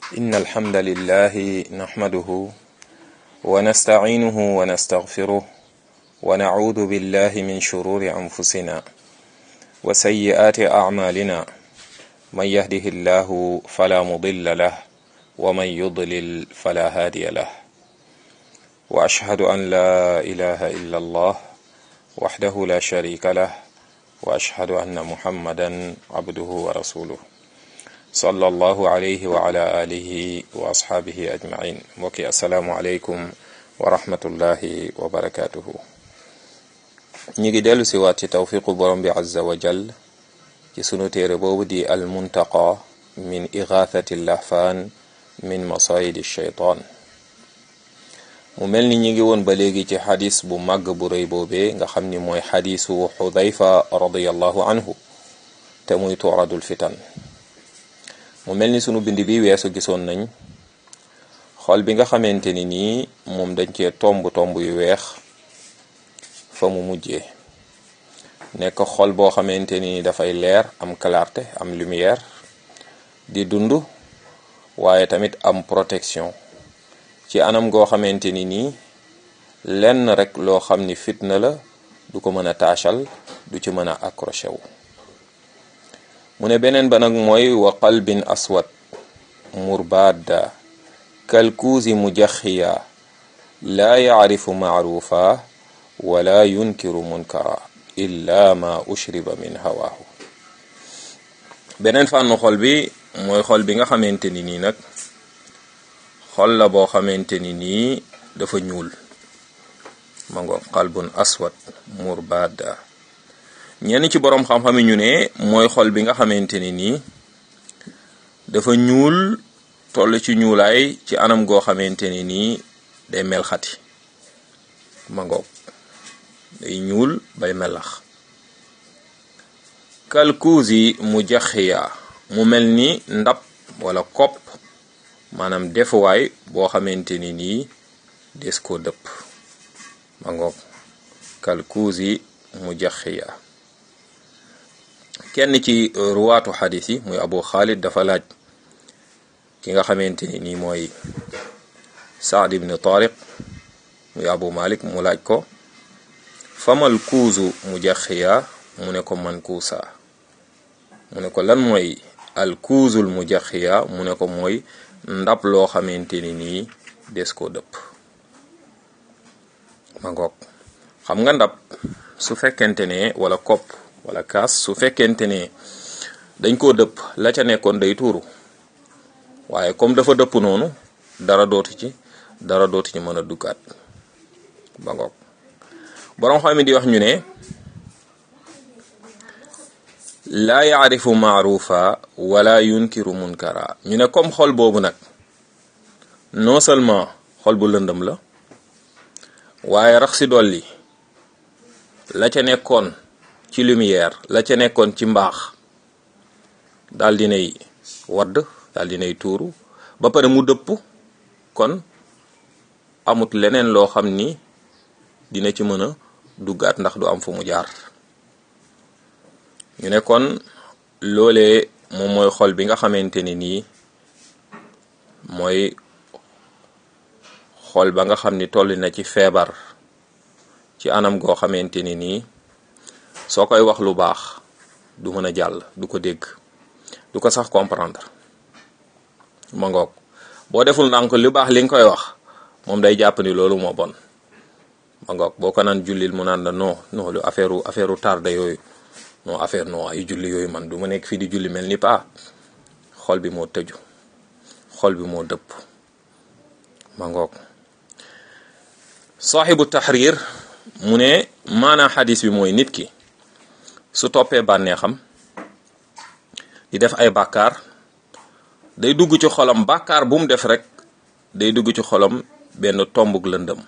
إن الحمد لله نحمده ونستعينه ونستغفره ونعوذ بالله من شرور أنفسنا وسيئات أعمالنا من يهده الله فلا مضل له ومن يضلل فلا هادي له وأشهد أن لا إله إلا الله وحده لا شريك له وأشهد أن محمدا عبده ورسوله صلى الله عليه وعلى آله وأصحابه أجمعين وكي السلام عليكم ورحمة الله وبركاته نيجي ديلو سوات توفيق برم عز وجل ci sunu téere boobu di al muntaqa min igathati lahfaan min masayidi shaytaan mu mel ni ñi ngi woon ba léegi ci xadis bu màgg bu rëy boobee nga xam ni mooy xadisu xudayfa radiallahu anhu te muy turadul fitan mu mel ni sunu bind bi weesu gisoon nañ xol bi nga xamante ni nii moom dañ cee tomb tomb yu weex fa mu mujjee nekk xol boo xamante ni dafay leer am clarté am lumière di dund waaye tamit am protection ci anam goo xamante ni nii lenn rek loo xam ni fitna la du ko mën a taachal du ci mën a accroché wu mu ne beneen ba nag mooy wa qalbin aswad murbadda kalkuusi mujaxiya laa yacrifu macrufa wala yunkiru munkara illa ma ushriba min hawaahu beneen fànnu xol bi mooy xol bi nga xamante ni nii nag xol la boo xamante ni nii dafa ñuul ma ngo qalbun aswad murbada ñenn ci boroom xam-xami ñu ne mooy xol bi nga xamante ni nii dafa ñuul toll ci ñuulaay ci anam goo xamante ni nii day mel xati ma ngoog day ñuul bay melax kalkuusi mu jaxiya mu mel ni ndab wala kopp maanaam defuwaay boo xamante ni nii des koo dëpp ma ngoog kalkuusi mu jaxiya kenn ci ruwaatu xadis yi muy abu xaalid dafa laaj ki nga xamante ni nii mooy saad ibn tariq muy abu malik mu laaj ko famal kuusu mu jaxiya mu ne ko man kuusa mu ne ko lan mooy al kuusul mu jaxiya mu ne ko mooy ndab loo xamante ni nii des koo dëpp ma ngoog xam nga ndab su fekkente ne wala kopp wala kaas su fekkente ne dañ koo dëpp la ca nekkoon day tuuru waaye comme dafa dëpp noonu dara dootu ci dara dootu ci mën a duggaat ba ngoog boroom xam di wax ñu ne laa yaarifu maarufa wala yunkiru munkara ñu ne comme xol boobu nag non seulement xol bu lëndëm la waaye rax si dolli la ca nekkoon ci lumière la ca nekkoon ci mbaax daal dinay wadd daal dinay tuuru ba pare mu dëpp kon amut leneen loo xam ni dina ci mën a duggaat ndax du am fu mu jaar ñu ne kon loolee moom mooy xol bi nga xamante ni nii mooy xol ba nga xam ni toll na ci feebar ci anam goo xamante ni nii soo koy wax lu baax du mën a jàll du ko dégg du ko sax comprendre ma ngoog boo deful ndànk lu baax li nga koy wax moom day jàpp ni loolu moo bon ma ngoog boo ko naan jullil mu naan la non non lu affaire affaire tarde yooyu non affaire non ay julli yooyu man du ma nekk fii di julli mel ni paa xol bi moo tëju xol bi moo dëpp ma ngoog saaxibu taxrir mu ne maanaa xadis bi mooy nit ki su toppee bànneexam di def ay bàkkaar day dugg ci xolam bàkkaar bu mu def rek day dugg ci xolam benn tombug lëndëm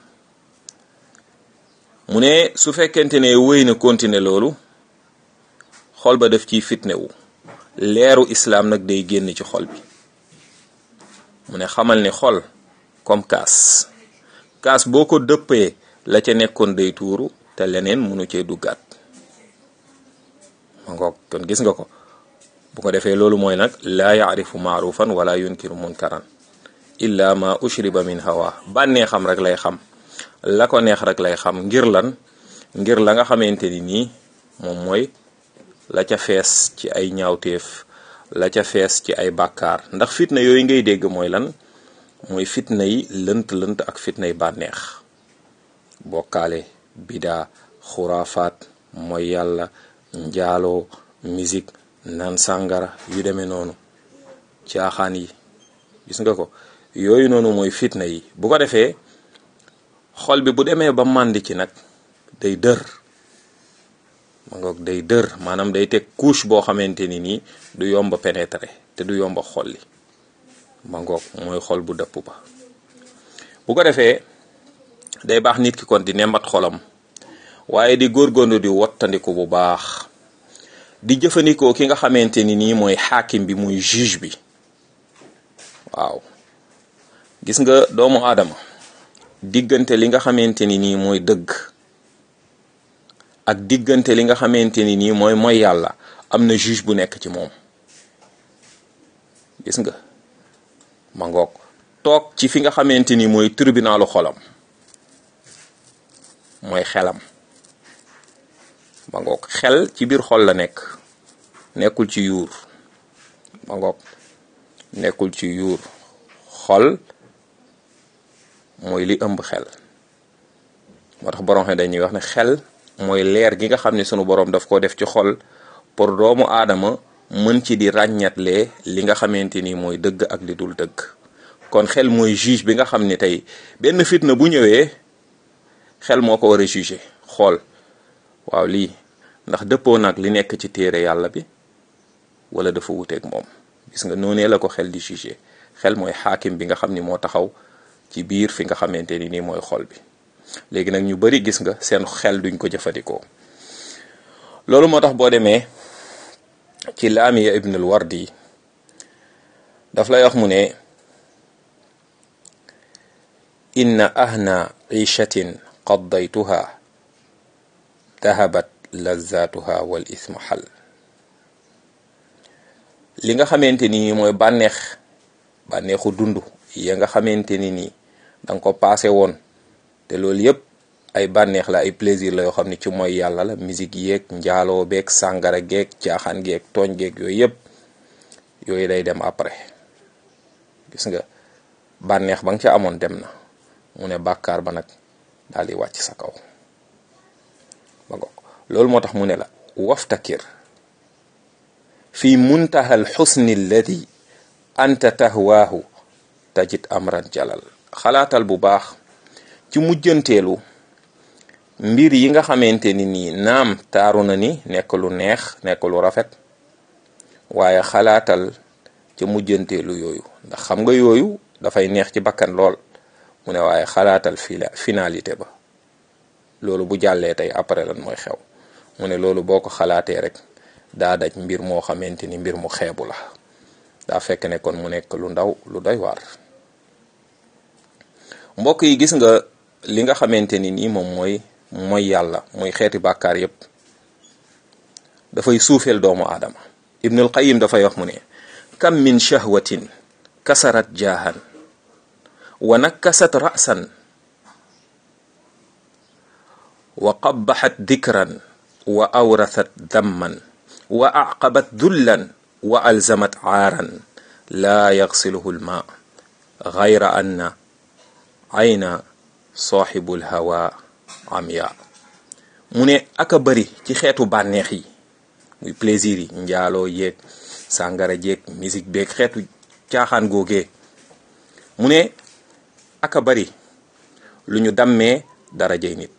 mu ne su fekkente ne wéy na continuer loolu xol ba def ciy fitne wu leeru islaam nag day génn ci xol bi mu ne xamal ni xol comme kaas kaas boo ko dëppee la ca nekkoon day tuuru te leneen mënu cee duggaat ma ngoog kon gis nga ko bu ko defee loolu mooy nag laa yaarifu maarufan wala yunkiru munkaran illa ma ushriba min hawa bànnee xam rek lay xam la ko neex rek lay xam ngir lan ngir la nga xamante ni nii moom mooy la ca fees ci ay ñaawteef la ca fees ci ay bàkkaar ndax fitna yooyu ngay dégg mooy lan mooy fitna yi lënt-lënt ak fitna yi bànneex bokkaale bidaa xuraafaat mooy yàlla njaaloo musique naan sàngara yu demee noonu caaxaan yi gis nga ko yooyu noonu mooy fitna yi bu ko defee xol bi bu demee ba màndi ci nag day dër ma ngoog day dër maanaam day teg couche boo xamante ni nii du yomba pénétrer te du yomba xolli ma ngoog mooy xol bu dëpp ba bu ko defee day baax nit ki kon di nembat xolam waaye di góorgóorlu di wottandiku bu baax di jëfandikoo ki nga xamante ni nii mooy xaakim bi muy juge bi waaw gis nga doomu aadama diggante li nga xamante ni nii mooy dëgg ak diggante li nga xamante ni nii mooy mooy yàlla am na juge bu nekk ci moom gis nga ma ngoog toog ci fi nga xamante ni mooy tribunalu xolam mooy xelam ma ngoog xel ci biir xol la nekk nekkul ci yuur ma ngoog nekkul ci yuur xol mooy li ëmb xel moo tax borom xam dañuy wax ne xel mooy leer gi nga xam ne sunu borom daf ko def ci xol pour doomu aadama mën ci di ràññatle li nga xamante ni mooy dëgg ak li dul dëgg kon xel mooy juge bi nga xam ne tey benn fitna bu ñëwee xel moo ko war a juger xool waaw lii ndax dëppoo nag li nekk ci téere yàlla bi wala dafa wuteeg moom gis nga noonee la ko xel di juger xel mooy xaakim bi nga xam ni moo taxaw ci biir fi nga xamante ni nii mooy xol bi léegi nag ñu bari gis nga seen xel duñ ko jëfandikoo loolu moo tax boo demee ci laamiya ibnul wardi daf lay wax mu ne inna ahna ishatin qaddaytuha dahabat lazatuha wal ismu xal li nga xamante ni mooy bànneex bànneexu dund ya nga xamante ni nii danga ko paase woon te loolu yëpp ay bànneex la ay plaisir la yoo xam ne ci mooy yàlla la musique yeeg njaaloo beeg sàngara geeg caaxaan geeg tooñ geeg yooyu yëpp yooyu day dem après gis nga bànneex ba nga ca amoon dem na mu ne bàkkaar ba nag daal di wàcc sa kaw ba ngoog loolu moo tax mu ne la waftakir fi muntaha al xusni alladi anta tahwaahu tajid amran jalal xalaatal bu baax ci mujjanteelu mbir yi nga xamante ni nii naam taaru na ni nekk lu neex nekk lu rafet waaye xalaatal ci mujjanteelu yooyu ndax xam nga yooyu dafay neex ci bakkan lool mu ne waaye xalaatal fila finalité ba loolu bu jàllee tey après lan mooy xew mu ne loolu boo ko xalaatee rek daa daj mbir moo xamante ni mbir mu xeebu la daa fekk ne kon mu nekk lu ndaw lu doy waar mbokk yi gis nga li nga xamante ni nii moom mooy mooy yàlla muy xeeti bàkkaar yépp dafay suufeel doomu aadama ibnul qayim dafay wax mu ne kam min shahwatin kasarat jaahan wa nakasat ra'san wa qabbaxat dikran wa awrathat damman wa aqabat dullan wa alzamat aaran laa yaxsiluhu lma gayra anna ayna saaxibul hawa amya mu ne aka bari ci xeetu bànneex yi muy plaisir yi njaaloo yeeg sàngara jeeg musique beeg xeetu caaxaan googee mu ne aka bari lu ñu dammee darajay nit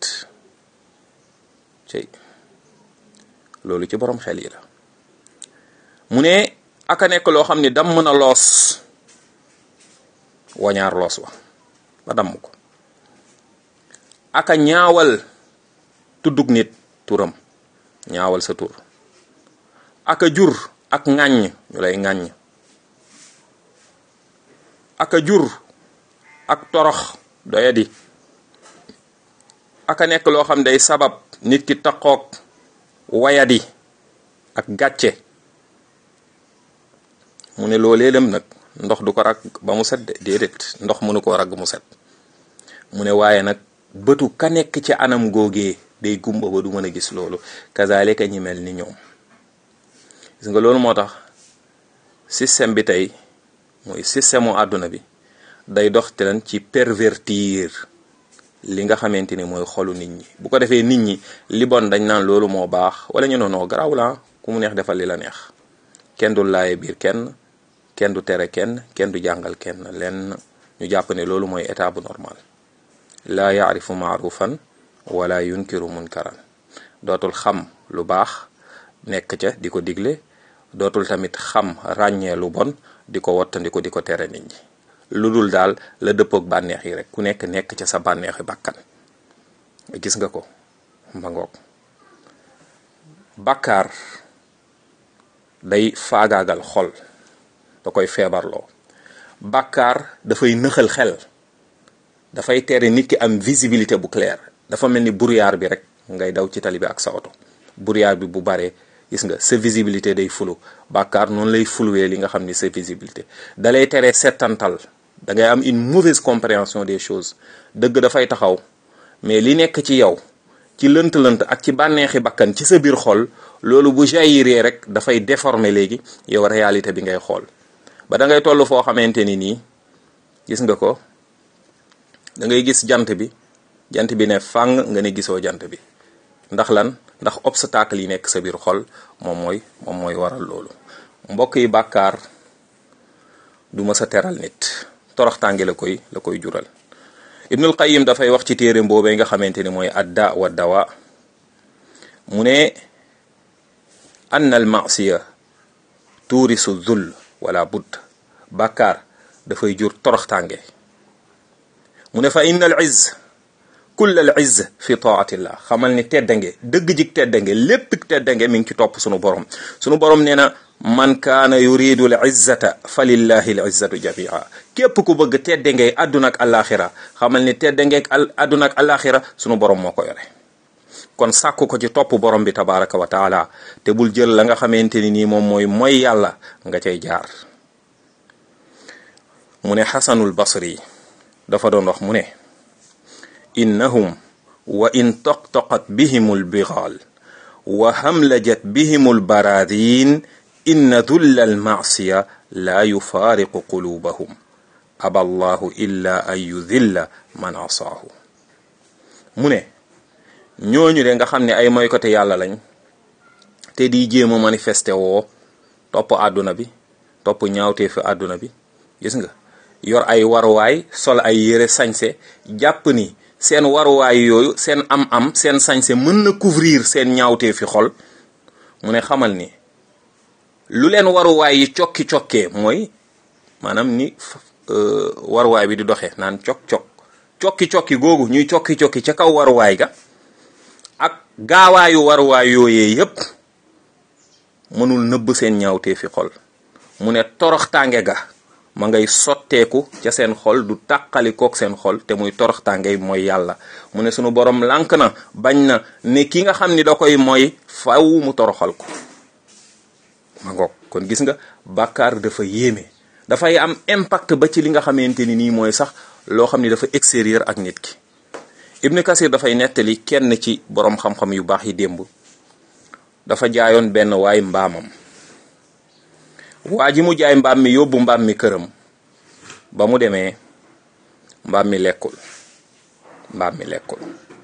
cey loolu ci borom xel yi la mu ne aka nekk loo xam ne damm na loos wañaar loos wa ba damm ko aka ñaawal tuddug nit turam ñaawal sa tur aka jur ak ŋàññ ñu lay ŋàññ aka jur ak torox doyadi aka nekk loo xam day sabab nit ki taqoog wayadi ak gàcce mu ne loolee dem nag ndox du ko ragg ba mu set de déedéet ndox mënu koo ragg mu set mu ne waaye nag bëtu ka nekk ci anam googee day gumba ba du mën a gis loolu kazalika ñi mel ni ñoom gis nga loolu moo tax système bi tey mooy système mu àdduna bi day dox te leen ci pervertir li nga xamante ni mooy xolu nit ñi bu ko defee nit ñi li bon dañ naan loolu moo baax wala ñu noonoo garaaw la ku mu neex defal li la neex kenn du laaye biir kenn kenn du tere kenn kenn du jàngal kenn lenn ñu jàpp ne loolu mooy état bu normal laa yaarifu maarufan wala yunkiru munkaran dootul xam lu baax nekk ca di ko digle dootul tamit xam ràññee lu bon di ko wottandiko di ko tere nit ñi lu dul daal la dëppook bànneex yi rek ku nekk nekk ca sa bànneexi bàkkan gis nga ko ma ngoog bàkkaar day faagaagal xol da koy feebarloo bàkkaar dafay nëxal xel dafay tere nit ki am visibilité bu claire dafa mel ni brouillard bi rek ngay daw ci tali bi ak sa oto brouillard bi bu baree gis nga sa visibilité day fulu bàkkaar noonu lay fuluwee li nga xam ni sa visibilité dalay tere settantal da ngay am une mauvaise compréhension des choses dëgg dafay taxaw mais li nekk ci yow ci lënt-lënt ak ci bànneexi bakkan ci sa biir xol loolu bu jaillir rek dafay déformer léegi yow réalité bi ngay xool ba da ngay toll foo xamante ni nii gis nga ko da ngay gis jant bi jant bi ne fàng nga ne gisoo jant bi ndax lan ndax obstacle yi nekk sa biir xol moom mooy moom mooy waral loolu mbokk yi bàkkaar du ma sa teral nit toroxtànge la koy la koy jural ibnul qayim dafay wax ci téere boobee nga xamante ni mooy adda wa dawa mu ne anna al masiya tuurisu zul wala budd bàkkaar dafay jur toroxtànge mu ne fa inna al izz kull al izz fi taatillah xamal ni teddange dëgg jik teddange lépp teddange mi ngi ci topp sunu borom sunu borom nee na man kaana yuridu al izzata fa lillahi al izzatu jamia képp ku bëgg teddange àdduna ak alaxira xamal ni teddange àdduna ak alaxira sunu borom moo ko yore kon sàkku ko ci topp borom bi tabaraka wa taala te bul jël la nga xamante ni nii moom mooy mooy yàlla nga cay jaar mu ne xasanul basri dafa doon wax mu ne innahum wa in toqtoqat bihim albigaal wa hamlajat bihim albaraadin inna dulla almacsiya laa yufaariqu quluubahum aba allahu illa an yudilla man asaahu mu ne ñooñu de nga xam ne ay moykote yàlla lañ te di jéem a manifesté woo topp àdduna bi topp ñaawtee fi àdduna bi gis nga yor ay waruwaay sol ay yére sañse jàpp ni seen waruwaay yooyu seen am-am seen sañse mën na couvrir seen ñaawtee fi xol mu ne xamal ni lu leen waruwaay yi cokki-cokkee mooy maanaam ni waruwaay bi di doxee naan cok-cok cokki-cokki googu ñuy cokki-cokki ca kaw waruwaay ga ak gaawaayu waruwaay yooyee yépp mënul nëbb seen ñaawtee fi xol mu ne toroxtaange ga ma ngay sotteeku ca seen xol du tàqali kook seen xol te muy toroxtaange mooy yàlla mu ne sunu borom lànk na bañ na ne ki nga xam ni da koy mooy faw mu toroxal ko ma ngoog kon gis nga bàkkaar dafa yéeme dafay am impact ba ci li nga xamante ni nii mooy sax loo xam ni dafa extérieur ak nit ki Ibn Kasir dafay nettali kenn ci boroom xam-xam yu baax yi démb dafa jaayoon benn waay mbaamam waa ji mu jaay mbaam mi yóbbu mbaam mi këram ba mu demee mbaam mi lekkul mbaam mi lekkul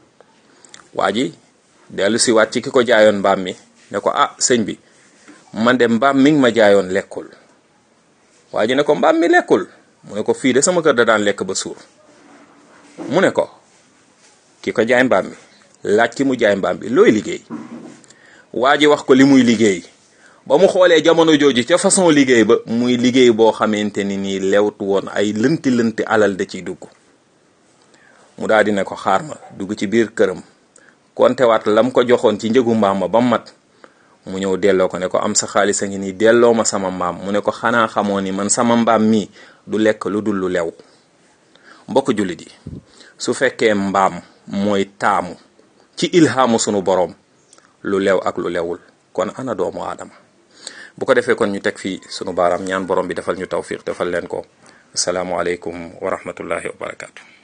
waa ji dellu si waat ci ki ko jaayoon mbaam mi ne ko ah sëñ bi man de mbaam mi ngi ma jaayoon lekkul waa ji ne ko mbaam mi lekkul mu ne ko fii de sama kër da daan lekk ba suur mu ne ko ki ko jaay mbaam mi laaj ki mu jaay mbaam bi looy liggéey waa ji wax ko li muy liggéey ba mu xoolee jamono jooju ca façon liggéey ba muy liggéey boo xamante ni nii lewtu woon ay lënti lënti alal da ciy dugg mu daal di ne ko xaar ma dugg ci biir këram kontewaat lam ko joxoon ci njëgu mbaam ma ba mat mu ñëw delloo ko ne ko am sa xaalis a ngi nii delloo ma sama mbaam mu ne ko xanaa xamoo ni man sama mbaam mii du lekk lu dul lu lew mbokk jullit yi su fekkee mbaam mooy taamu ci ilhaamu sunu boroom lu lew ak lu lewul kon ana doomu aadama bu ko defee kon ñu teg fii sunu baaraam ñaan borom bi defal ñu tawfiq defal leen ko asalaamualeykum wa rahmatullahi wa barakaatu.